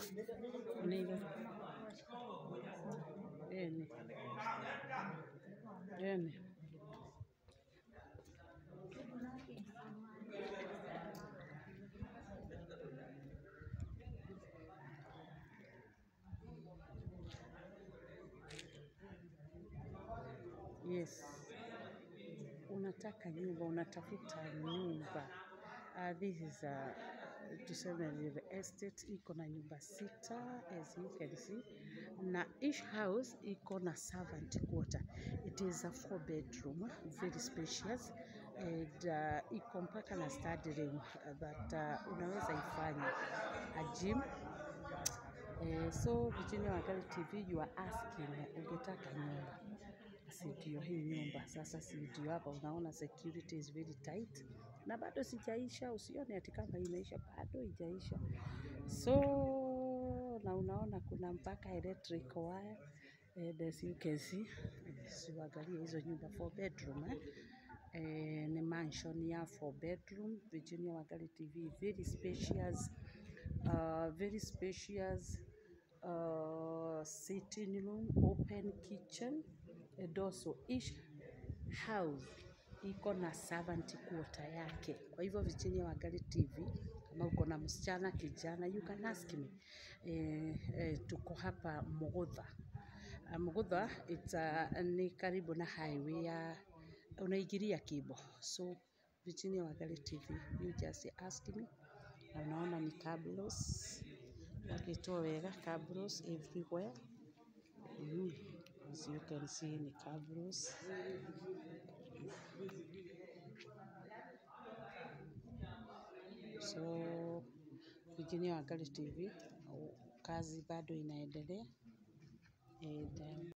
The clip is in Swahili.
Neighbor. Eni. Eni. Yes. Unataka nyumba, unatafuta nyumba. Uh, this is a tuseme real estate iko na nyumba sita as you can see, na each house iko na servant quarter. It is a four bedroom, very spacious and uh, iko mpaka na study room that uh, unaweza ifanya a gym Eh, so Virginia Wangali TV you are asking ungetaka nyumba, si ndio hii nyumba sasa, si ndio hapa unaona security is very tight, na bado sijaisha, usione ati kama imeisha, bado ijaisha. So na unaona kuna mpaka electric wire and as you can see, eh, siuangalie hizo nyumba four bedroom eh. Eh, ni mansion ya four bedroom Virginia Wangali TV very spacious uh, very spacious uh, sitting room, open kitchen, and also each house iko na servant quarter yake. Kwa hivyo Virginia Wangali TV, kama uko na msichana kijana, you can ask me. Eh, eh, tuko hapa Mugutha. Uh, Mugutha it's, uh, ni karibu na highway ya unaingilia Kibo. So Virginia Wangali TV, you just ask me na unaona ni cabros wakitoa wega cabros everywhere mm. as you can see ni cabros so Virginia Wangali TV kazi bado inaendelea and, um,